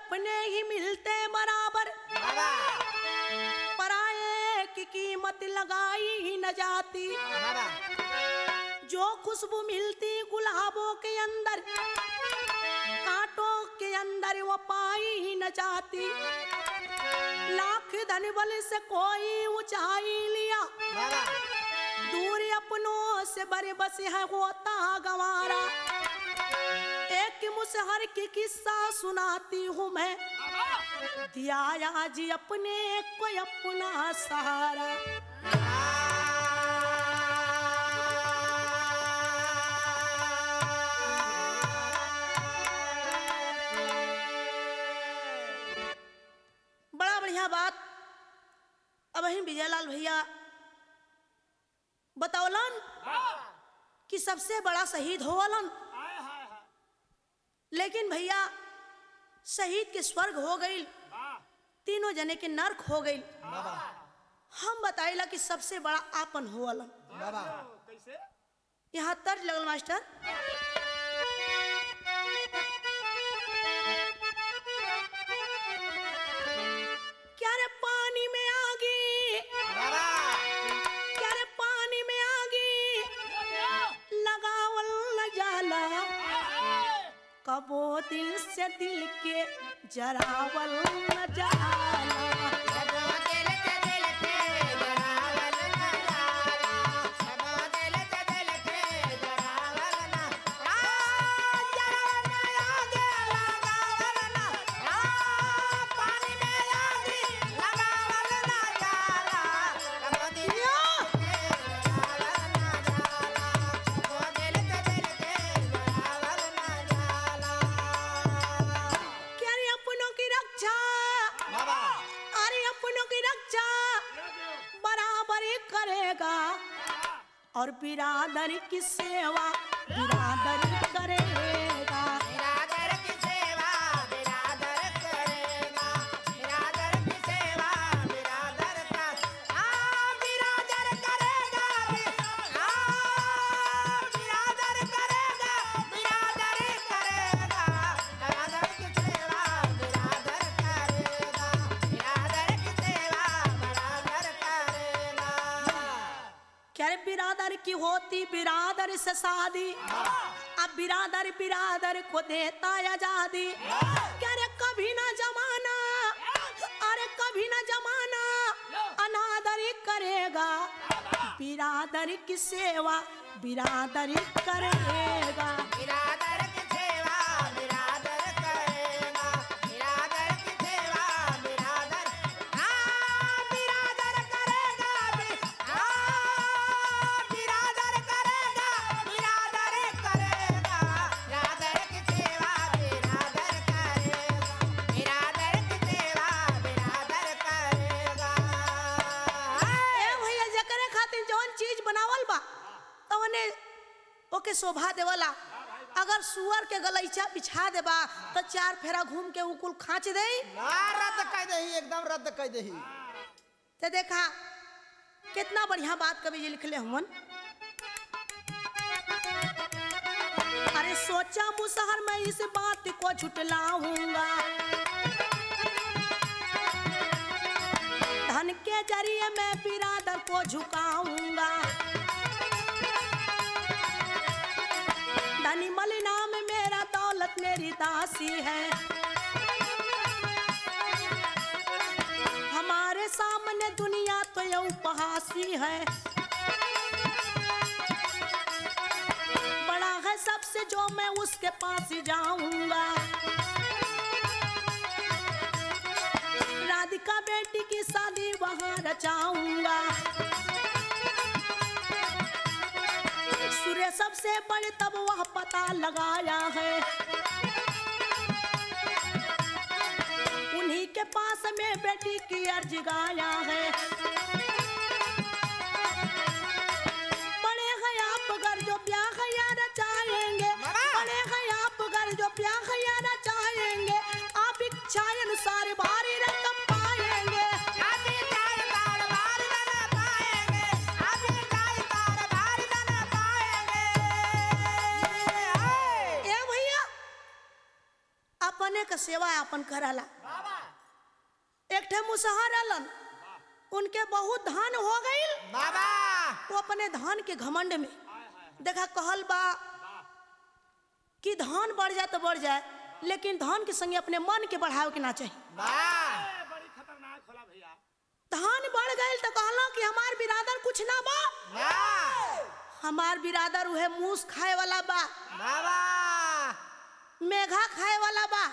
अपने ही मिलते बराबर बाबा पराये की कीमत लगाई ही न जाती बाबा जो खुशबू मिलती गुलाबों के अंदर कांटों के अंदर वो पाई ही न जाती लाख धन बल से कोई ऊंचाई लिया बाबा दूर अपनों से बड़े बस है होता गवारा एक मुसहर की किस्सा सुनाती हूँ मैं दिया आज अपने को अपना सहारा बड़ा बढ़िया बात अब ही विजयलाल भैया बतौलन कि सबसे बड़ा शहीद होवलन लेकिन भैया शहीद के स्वर्ग हो गई तीनों जने के नर्क हो गई बाबा हम बताइला कि सबसे बड़ा आपन होवलन बाबा यहाँ तर्ज लगल मास्टर क्या रे पानी में आगी बाबा क्या रे पानी में आगी लगावल न जाला कबो दिल से दिल के जरावल न जाला क्या रे अपनों की रक्षा बाबा अरे अपनों की रक्षा बराबर ही करेगा और बिरादर की सेवा बिरादर ही करेगा बिरादर की सेवा बिरादर करेगा बिरादर की सेवा बिरादर का आ बिरादर करेगा आ बिरादर करेगा बिरादर करेगा बिरादर की सेवा बिरादर करेगा बिरादर की सेवा बिरादर करेगा क्या रे बिरादर की होती बिरादर से शादी अब बिरादर बिरादर को देता आजादी क्या रे कभी ना जमाना अरे कभी ना जमाना अनादर ही करेगा बिरादर की सेवा बिरादर ही करेगा बिरादर की सेवा बिरादर करेगा बिरादर की सेवा बिरादर हाँ बिरादर करेगा बि- हाँ बिरादर करेगा बिरादर करेगा बिरादर की सेवा बिरादर करेगा बिरादर की सेवा बिरादर करेगा ए भैया जकरे खातिर जौन चीज बनावल बा तवने ओके शोभा देवला अगर सुअर के गलैचा बिछा देबा तो चार फेरा घूम के उकुल खाँच दे ना रद्द कर दही एकदम रद्द कर दही तो देखा कितना बढ़िया बात कवि जी लिखले हमन अरे सोचा मुसहर में इस बात को झुटलाऊंगा धन के जरिए मैं बिरादर को झुकाऊंगा धनी मल नाम मेरा दौलत मेरी दासी है हमारे सामने दुनिया तो ये उपहासी है बड़ा है सबसे जो मैं उसके पास जाऊंगा राधिका बेटी की शादी वहां रचाऊंगा सूर्य सबसे बड़े तब वह पता लगाया है उन्हीं के पास में बेटी की अर्ज गाया है बड़े हैं आप घर जो ब्याह या रचाएंगे बाबा! बड़े हैं आप घर जो ब्याह या रचाएंगे आप इच्छा अनुसार भारी रकम पाएंगे अभी तार तार बार न पाएंगे अभी तार तार बार न पाएंगे ए भैया अपने का सेवा अपन करला एक ठे मुसहर अलन उनके बहुत धान हो गईल बाबा वो अपने धान के घमंड में देखा कहल बा कि धान बढ़ जाए तो बढ़ जाए लेकिन धान के संगे अपने मन के बढ़ावे के ना चाहिए वाह बड़ी खतरनाक होला भैया धान बढ़ गए तो कहलो कि हमार बिरादर कुछ ना बा वाह हमार बिरादर उहे मूस खाए वाला बा बाबा मेघा खाए वाला बा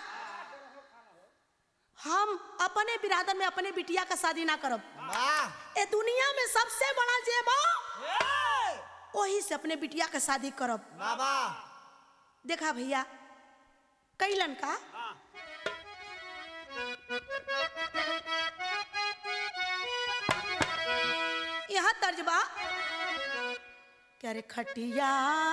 हम अपने बिरादर में अपने बिटिया का शादी ना करब वाह ए दुनिया में सबसे बड़ा जे बा वही से अपने बिटिया का शादी करब बाबा देखा भैया कैलन का यहाँ तर्जबा क्या रे खटिया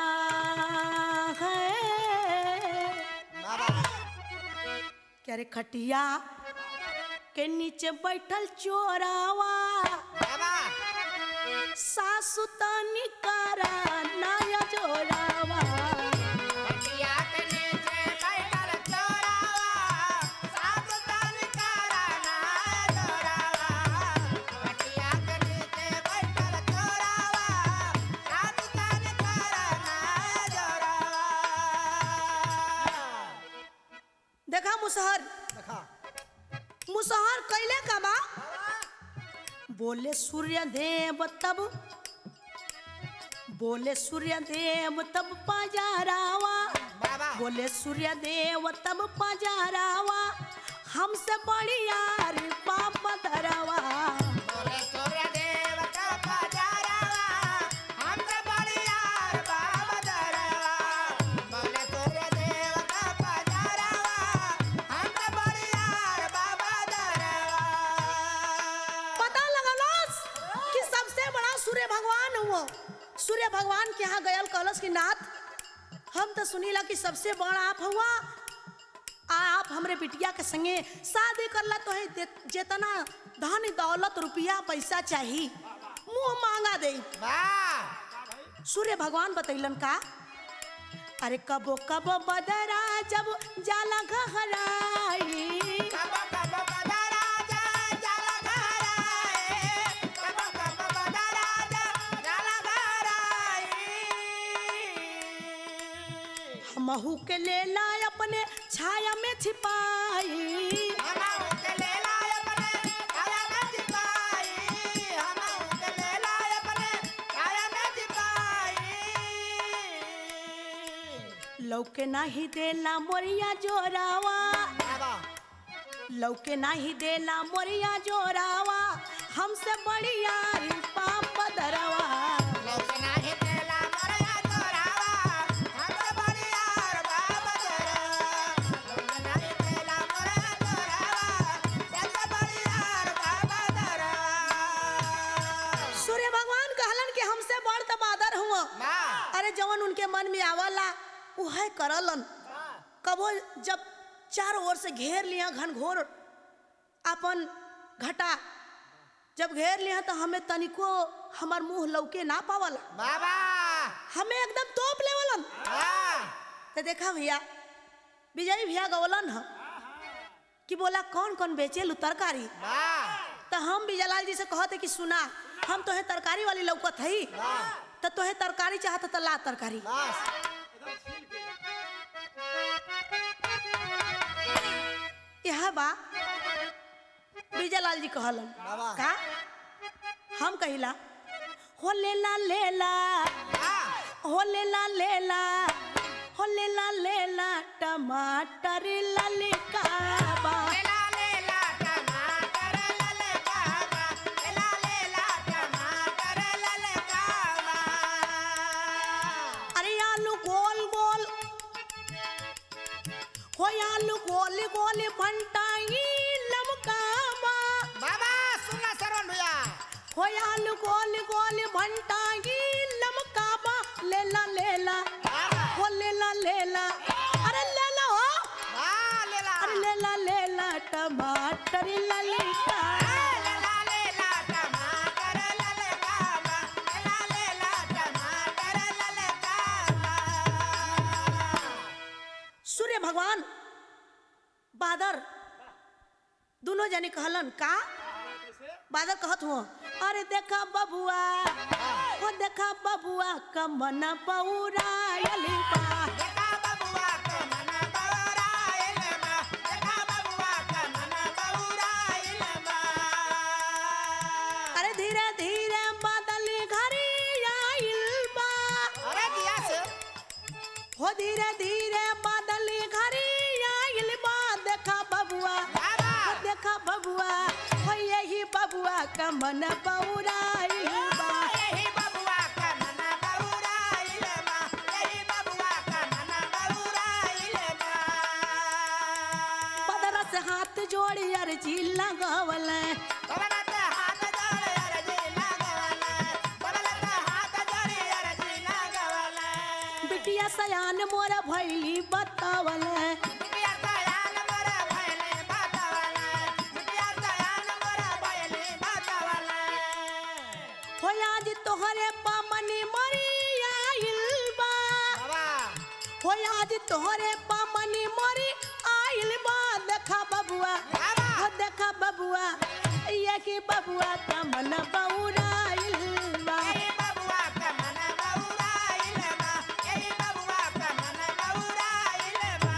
है बाबा क्या रे खटिया के नीचे बैठल चोरावा बाबा सासु तनी करा नया जोरावा खटिया के नीचे बैठल चोरावा सात तन कराना जोरावा खटिया के नीचे बैठल चोरावा सात तन कराना जोरावा देखा मुसहर देखा मुसहर कैले का बा बोले सूर्य देव तब बोले सूर्य देव तब पजारावा बाबा बोले सूर्य देव तब पजारावा हमसे बड़ी यार पाप धरावा बोले सूर्य देव का पजारावा हमसे बड़ी यार बाबा दरवा बोले सूर्य देव का पजारावा हमसे बड़ी यार बाबा दरवा पता लगलोस कि सबसे बड़ा सूर्य भगवान हुआ सूर्य भगवान के यहाँ गयल कहलस कि नाथ हम तो सुनीला कि सबसे बड़ा आप हुआ आ आप हमरे बिटिया के संगे शादी करला तो है दे- जेतना धन दौलत रुपया पैसा चाही मुंह मांगा दे वाह सूर्य भगवान बतैलन का अरे कबो कबो बदरा जब जाला गहराई कब कब बदरा जा जाला घराए कब कब बदरा जा जाला घराए हमहू के लेला अपने छाया में छिपाई हमा उनके ले लाए अपने काया में छिपाई हमा उनके ले लाए अपने काया में छिपाई लौके नाही देला मोरिया जोरावा बाबा लौके नाही देला मोरिया जोरावा हमसे बढ़िया पाप दरवा लोक नाही तेला मरया तोरावा हम बड़िया बाबा दरवा लोक नाही तेला मरया तोरावा हम बड़िया बाबा दरवा सूर्य भगवान कहलन कि हमसे बड़ तबादर हुआ वाह अरे जवन उनके मन में आवला उहे करलन कबो जब चारों ओर से घेर लिया घनघोर अपन घटा जब घेर लिया तो हमें तनिको हमार मुंह लौके ना पावला बाबा हमें एकदम तोप लेवलन वाह तो देखा भैया विजय भैया गवलन ह कि बोला कौन कौन बेचे लू तरकारी वाह तो हम विजयलाल जी से कहते कि सुना हम तोहे तरकारी वाली लौकत हई तो तोहे तरकारी चाहत तो ला तरकारी बस यह बा विजयलाल जी कहलन बाबा। का हम कहिला हो लेला लेला वाह हो लेला लेला हो लेला लेला टमाटर ललकाबा लेला लेला टमाटर लले बाबा लेला लेला टमाटर लले बाबा अरे आलू गोल गोल हो आलू गोल गोल भंटाई लमकाबा बाबा सुनना सरवन भैया हो आलू गोल गोल भंटाई लमकाबा लेला लेला बाबा हो लेला लेला अरे लेला हो वाह लेला अरे लेला लेला टमाटर ललका लेला लेला टमाटर लले बाबा लेला लेला टमाटर लले बाबा सूर्य भगवान बादर दोनों जने कहलन का बादर कहत हुआ अरे देखा बबुआ ओ देखा बबुआ कमन पौरायल बा देखा बबुआ के मन बौराइल बा देखा बबुआ के मन बौराइल बा अरे धीरे धीरे बादल घरी आइल बा अरे दिया से हो धीरे धीरे बादल घरी आइल बा देखा बबुआ बाबा हो देखा बबुआ हो यही बबुआ कमन पौरायल बा यही बबुआ के मन बौराइल बा यही बबुआ के मन बौराइल बा बदरा से हाथ जोड़ी अर्जी लगवल बबलत हाथ जोड़े अर्जी लगवले बबलत हाथ जोड़े अर्जी लगवले बिटिया सयान मोर भैली बतावल बिटिया सयान मोर भैले बतावले बिटिया सयान मोर भैले बतावले हो आज तोहरे पामनी मरी आइल बा बाबा हो आज तोहरे पामनी मरी आइल बा देखा बबुआ बाबा हो देखा बबुआ ये की बबुआ का मन बौराइल बा यही बबुआ के मन बौराइल बा यही बबुआ के मन बौराइल बा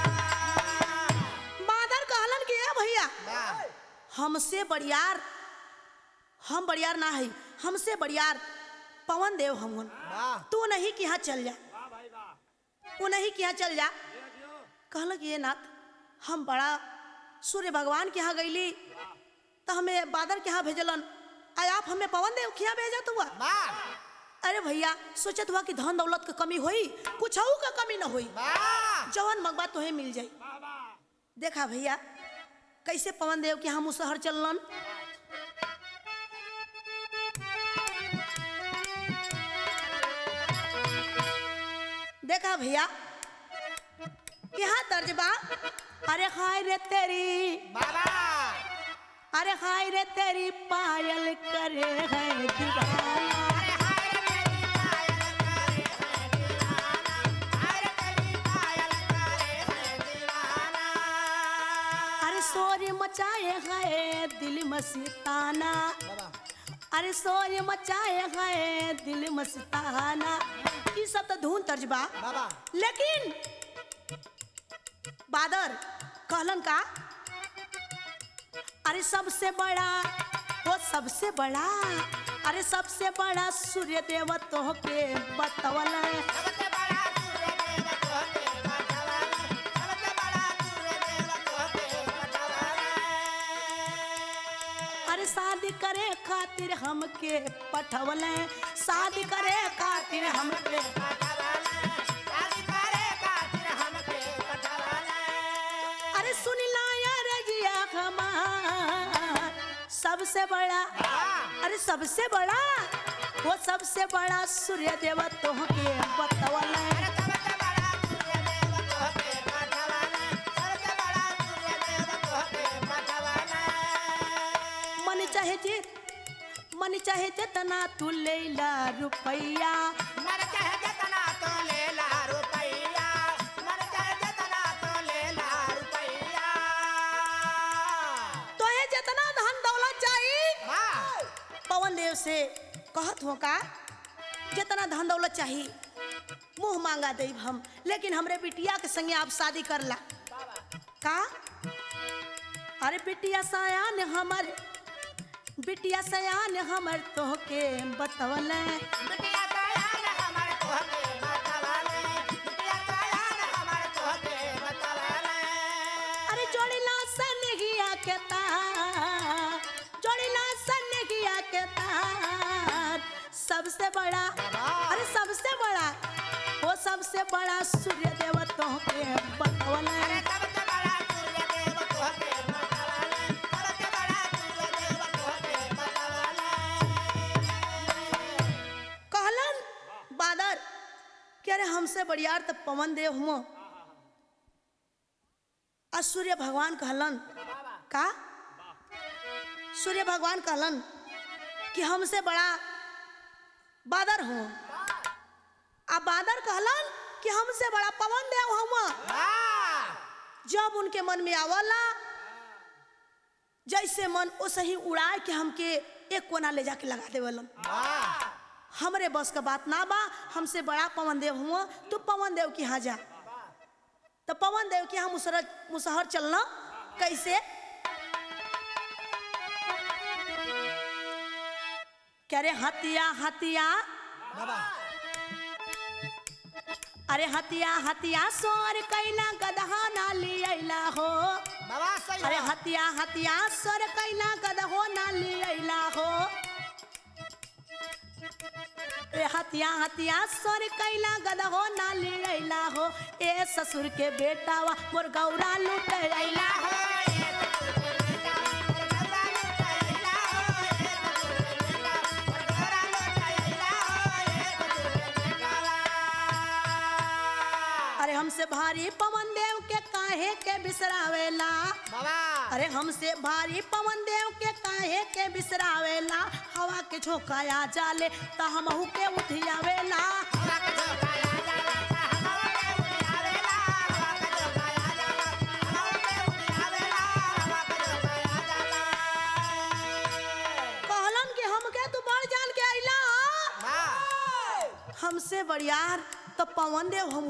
बादर कहलन कि ए भैया बा हमसे बड़ियार हम बड़ियार ना है हमसे बड़ियार पवन देव हमन बा तू नहीं कि यहाँ चल जा तू नहीं कि यहाँ चल जा कहल कि ये नाथ हम बड़ा सूर्य भगवान के यहाँ गईली तो हमें बादर के यहाँ भेजलन आय आप हमें पवन देव के यहाँ भेजत हुआ बा अरे भैया सोचत हुआ कि धन दौलत के कमी होई कुछ का कमी ना होई बा जवन मंगवा तोहे मिल जाई देखा भैया कैसे पवन देव के यहाँ मुसहर चललन देखा भैया यहाँ दर्ज बा अरे हाय रे तेरी बाबा अरे हाय रे तेरी पायल करे है दीवाना अरे हाय रे तेरी पायल करे है दीवाना हाय रे तेरी पायल करे है दीवाना अरे शोर मचाए है दिल मस्ताना बाबा अरे शोर मचाए है दिल मस्ताना ये सब तो धुन तर्ज बा बाबा लेकिन बादर कहलन का अरे सबसे बड़ा वो सबसे बड़ा अरे सबसे बड़ा सूर्य देव तो के बतवल सबसे बड़ा सूर्य देव तोहके बतवाला सबसे बड़ा सूर्य देव तोहके बतवाला अरे शादी करे खातिर हमके पठवल शादी करे खातिर हमके अरे सुन ला यार जिया हमार सबसे बड़ा अरे सबसे बड़ा वो सबसे बड़ा सूर्य देव तो के बतवल मन चाहे जे मन चाहे जितना तू ले ला रुपैया तो ये जितना धन दौलत चाहिए पवन देव से कहत हो का जितना धन दौलत चाहिए मुंह मांगा दे हम लेकिन हमरे बिटिया के संगे आप शादी करला का अरे बिटिया सयान हमर बिटिया सयान हमर तोहके बतवल अरे जोड़िला सनगिया के तार जोड़िला सनगिया के तार सबसे बड़ा अरे सबसे बड़ा वो सबसे बड़ा सूर्य देव तोहके बतवल कहलन बादर कि अरे हमसे बड़ियार तो पवन देव हुआ आ सूर्य भगवान कहलन का सूर्य भगवान कहलन कि हमसे बड़ा बादर हूँ आ बादर कहलन कि हमसे बड़ा पवन देव हुआ जब उनके मन में आवला जैसे मन ओसे ही उड़ाए के हमके एक कोना ले जाके लगा देवलन हमरे बस का बात ना बा हमसे बड़ा पवन देव हुआ तू पवन देव के यहाँ जा तो पवन देव के यहाँ मुसहर मुसहर चलना कैसे क्या रे हतिया हतिया अरे हतिया हतिया सोर कैला गदहा ना लियला हो बाबा सही अरे है। हतिया हतिया सोर कैला गदहो ना लियला हो ए हतिया हतिया सोर कैला गदहो ना लियला हो ए ससुर के बेटावा मोर गौरा लुट अइला हो अरे हमसे भारी पवन देव के काहे के बिसरावेला बाबा अरे हमसे भारी पवन देव के काहे के बिसरावेला हवा के झोंका आ जाले त हमहू के उठियावेला कहलन कि हमके तू बड़ जान के आइला हमसे बड़ियार तो पवन देव हम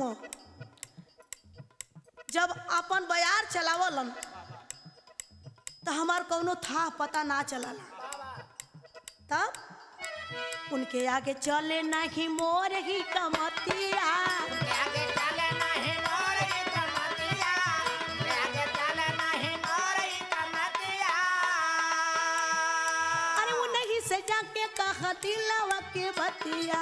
जब अपन बयार चलावलन तो हमार कौनो था पता ना चलला तब उनके आगे चले नहीं मोर ही कमतिया अरे वो नहीं से जाके कहा दिलवा के बतिया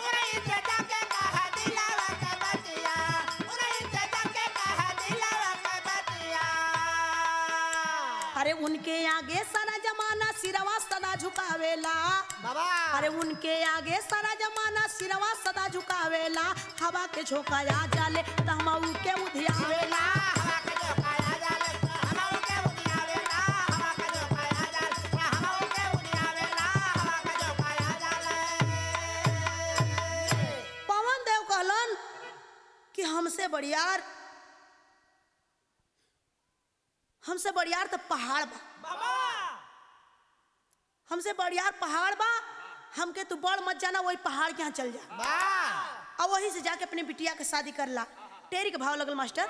अरे उनके आगे सारा जमाना सिरवा सदा झुकावेला बाबा अरे उनके आगे सारा जमाना सिरवा सदा झुकावेला हवा के झोंका आ जाले त हम के उधियावेला पवन देव कहलन कि हमसे बड़ियार हमसे बड़ियार तो पहाड़ बा हमसे बड़ियार पहाड़ बा हमके तू बड़ मत जाना वही पहाड़ के यहाँ चल जा और वहीं से जाके अपनी बिटिया के शादी कर ला टेरी के भाव लगल मास्टर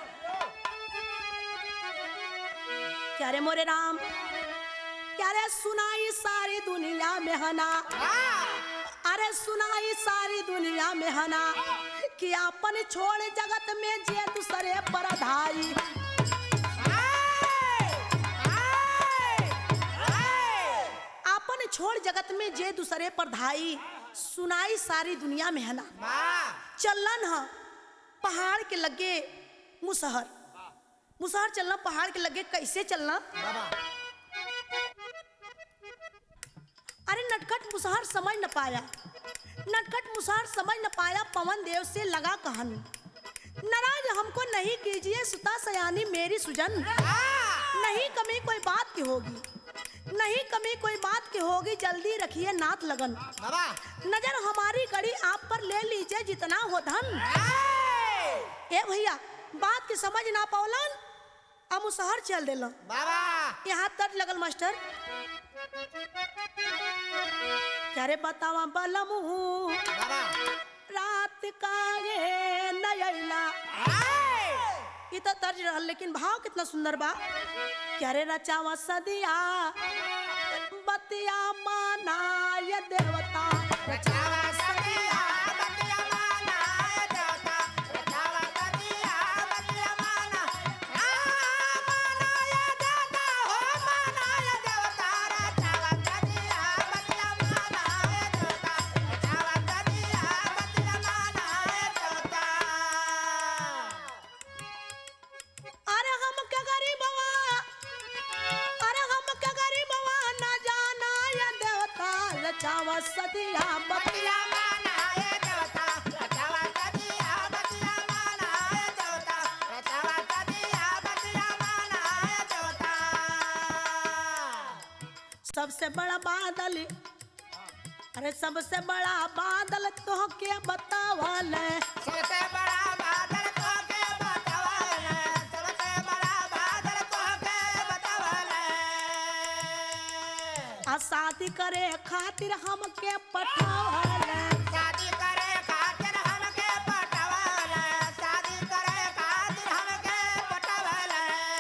क्या रे मोरे राम क्या रे सुनाई सारी दुनिया में हना अरे सुनाई सारी दुनिया में हना कि अपन छोड़ जगत में जे दूसरे पर धाई अपन छोड़ जगत में जे दूसरे पर धाई सुनाई सारी दुनिया में हना चलन ह पहाड़ के लगे मुसहर मुसहर चलना पहाड़ के लगे कैसे चलना अरे नटखट मुसहर समझ न पाया नटखट मुसहर समझ न पाया पवन देव से लगा कहन नाराज हमको नहीं कीजिए सुता सयानी मेरी सुजन नहीं कमी कोई बात की होगी नहीं कमी कोई बात की होगी जल्दी रखिए नाथ लगन नजर हमारी कड़ी आप पर ले लीजिए जितना हो धन ए भैया बात की समझ ना पावलन अब मुसहर चल दिलन यहाँ तट लगल मास्टर क्या रे बतावा बलमू रात का ये नयला ई तो तर्ज रहल लेकिन भाव कितना सुंदर बा क्या रे रचावा सदिया बतिया माना ये देवता अरे हम क्या गरीबवा अरे हम क्या गरीबवा न जाना ये देवता रचावा सदिया बतिया सबसे बड़ा बादल अरे सबसे बड़ा बादल तो के बतावल सबसे बड़ा बादल को के बतावल सबसे बड़ा करे खातिर हमके पठावल शादी करे खातिर हमके पटवल शादी करे खातिर हमके पटवल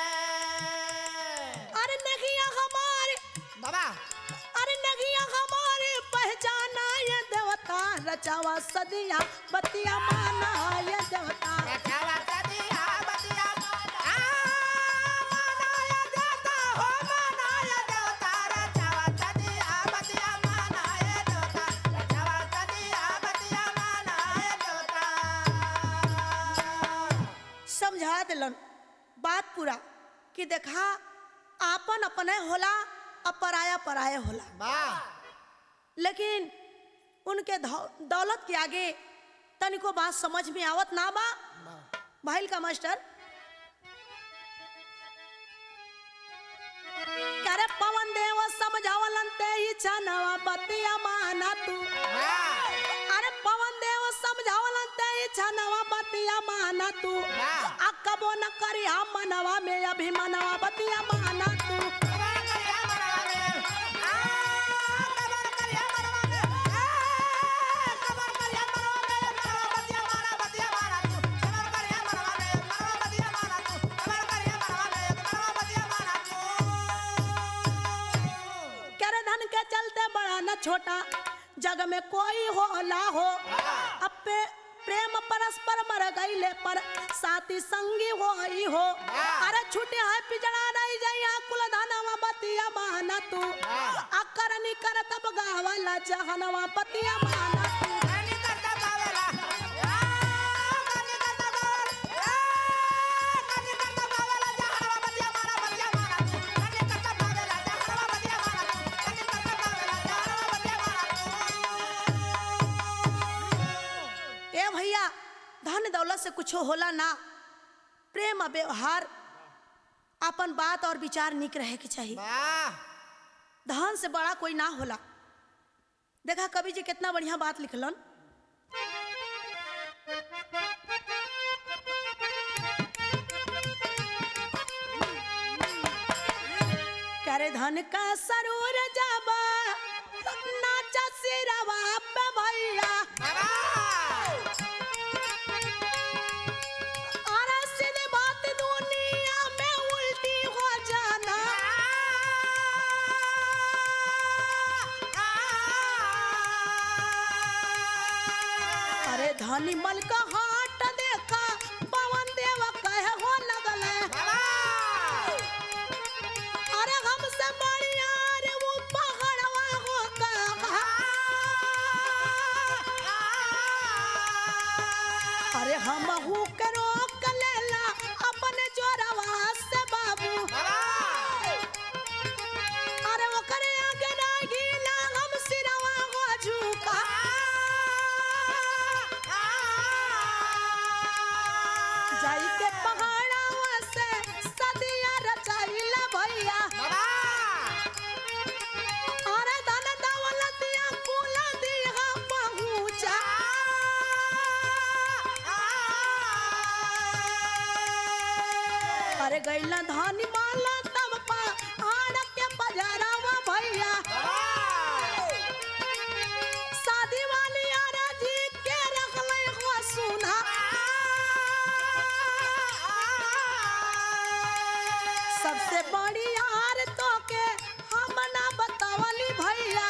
अरे नगिया हमारे बाबा अरे नगिया हमारे पहचाना ये देवता रचावा सदिया बतिया माना ये देवता रचावा सदिया बतिया आ मनाया देवता हो मनाया देवता रचावा सदिया बतिया मनाया देवता रचावा सदिया बतिया मनाया देवता समझा दिलन बात पूरा कि देखा आपन अपने होला अब पराया पराया होला वाह लेकिन उनके धौ- दौलत के आगे तनिको बात समझ में आवत ना बा भाईल का मास्टर करे पवन देव समझावलन ते ही छनवा बतिया माना तू वाह अरे पवन देव समझावलन ते ही छनवा बतिया माना तू वाह। अकबो न करी हम मनवा में अभिमानवा बतिया माना तू कबर करिया मरवाने आ कबर करिया मरवाने आ कबर करिया मरवाने मरवा बतिया मारा बतिया मारा तू कबर करिया मरवाने मरवा बतिया मारा तू कबर करिया मरवाने मरवा बतिया मारा तू करे धन के चलते बड़ा न छोटा जग में कोई हो ला हो अब पे प्रेम परस्पर मर गईले पर साथी संगी हो ही हो अरे छूटे है पिजड़ा नहीं जइया कुल धनवा बतिया माना तू अकर नी कर तब गावला जहनवा बतिया माना तू रानी करता बावला आ रानी करता बावला आ रानी करता बावला जहरवा बतिया मारा बतिया मारा तू रानी करता बावला जहरवा बतिया मारा तू रानी करता बावला जहरवा बतिया मारा तू ए भैया धन दौलत से कुछ होला ना प्रेम और व्यवहार अपन बात और विचार निक रहे के चाहिए वाह धन से बड़ा कोई ना होला देखा कवि जी कितना बढ़िया बात लिखलन करे धन का सरूर जाबा नाचा सिरवा पे भैया बाबा अरे सीधी बात दुनिया में उल्टी हो जाना अरे धनी मल का हाट देखा पवन देव कहे हो लगल अरे हमसे बढ़िया रे वो पहाड़वा हो कहा अरे हम हु के रोक लेला अपने जोरवा से बाबू अरे ओकरे आगे ना गीला हम सिरवा हो झुका जाई के पहाड़वा से सदिया रचाइला भैया अरे धन दौलतिया कुल दिहा पहुंचा अरे गैला धानी माला तब पहाड़ के बजारवा भैया शादी वाली आरा जी के रखले हो सुना सबसे बड़ी यार तो के हम ना बतावली भैया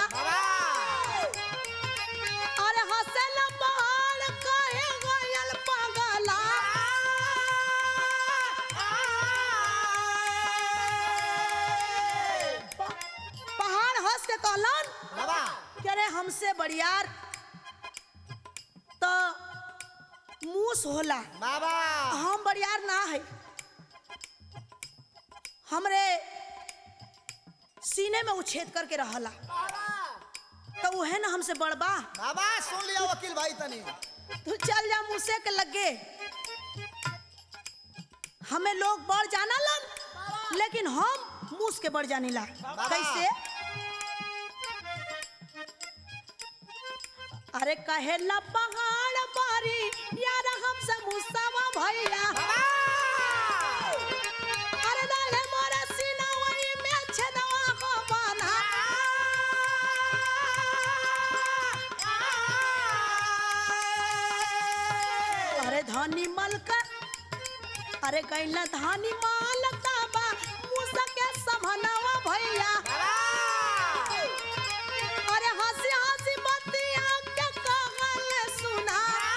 अरे हसल पहाड़ कहे गयल पगला प- पहाड़ हंस के कहलन कि अरे हमसे बड़ियार तो मूस होला बाबा हम बड़ियार ना है हमरे सीने में उछेद करके रहला तो उहे ना हमसे बड़बा बाबा सुन लिया वकील भाई तनी तू चल जा मुझसे के लगे हमें लोग बढ़ जाना लन लेकिन हम मूस के बढ़ जाने ला कैसे अरे कहेला पहाड़ बारी यार हमसे मुसावा भैया अरे डाले मोरा सीना वही में छेदवा हो बना धनी मल का अरे गैला धानी माल का बा मूसा के समनवा भैया अरे हंसी हंसी बतिया के कहल सुना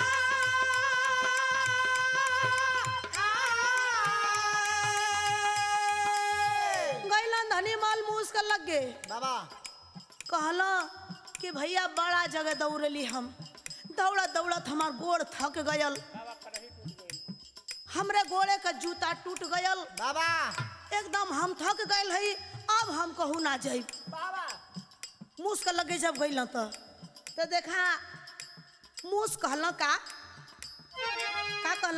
गैला धनी माल मूस का लगे बाबा कहला कि भैया बड़ा जगह दौड़ली हम दौड़त दौड़त हमार गोड़ थक गयल हमरे गोड़े का जूता टूट गयल बाबा एकदम हम थक गए हई अब हम कहू ना जाई बाबा मूस का लगे जब गइल तो तो देखा मूस कहल का का कहल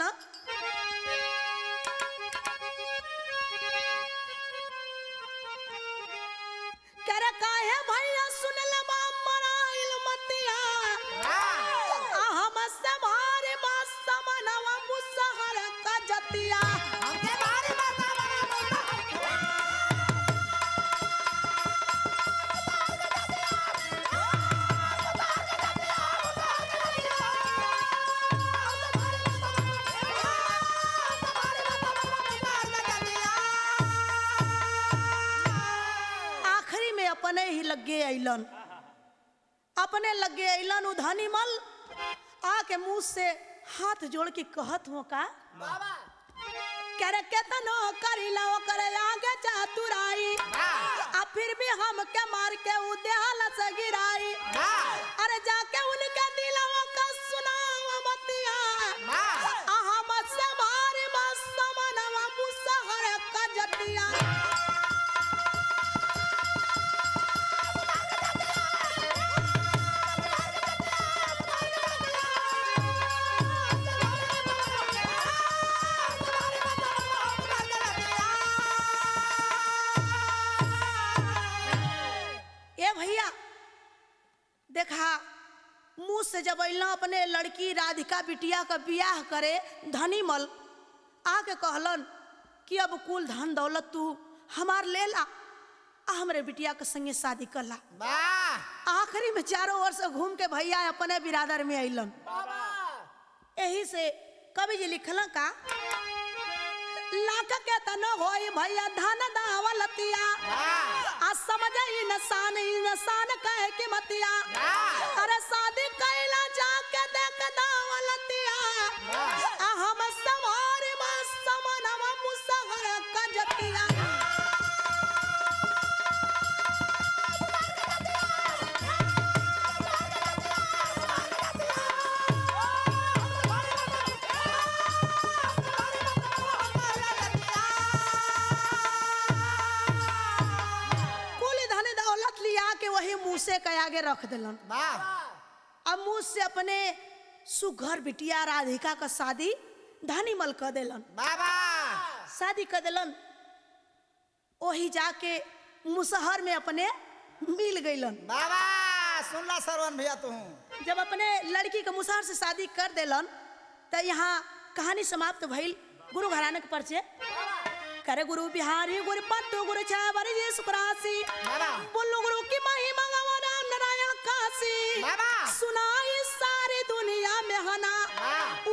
करे काहे भैया सुनल बा मराइल मतिया आ हम से भारे मास समनवा मुसहर का जतिया हमके भारी बता बना आखिरी में अपने ही लगे अइलन अपने लगे अइलन उधनी मल आके मुंह से हाथ जोड़ के कहत हो का बाबा करे केतनो करिला करे आगे चातुराई आ फिर भी हम के मार के उद्याल से गिराई अरे जाके उनके दिलवा का सुनावा मतिया आ हम से मारे बस समनवा मुसहर का जतिया ए भैया देखा मुंह से जब अइला अपने लड़की राधिका बिटिया का बियाह करे धनी मल आके कहलन कि अब कुल धन दौलत तू हमार ले ला आ हमरे बिटिया के संगे शादी कर ला आखिरी में चारों ओर से घूम के भैया अपने बिरादर में अइलन यही से कवि जी लिखल का लाख के तन होई भैया धन दावलतिया आ समझ इंसान इंसान कहे कि मतिया अरे शादी कैला जाके देख दावलतिया आ हम सवार बस समनवा मुसहर कजतिया कुल धन दौलत लिया के वही मूसे के आगे रख दिलन अब मुँह से अपने सुघर बिटिया राधिका का शादी धनी मल कर दिलन शादी कर दिलन वही जाके मुसहर में अपने मिल गईलन बाबा सुनला सरवन भैया तू जब अपने लड़की के मुसहर से शादी कर दिलन तो यहाँ कहानी समाप्त भइल गुरु घराने के परिचय करे गुरु बिहारी गुरु पत्तू गुरु छावरी जी सुकरासी बाबा बोलो गुरु की महिमा गवारा नारायण काशी बाबा सुनाई सारी दुनिया में हना हाँ।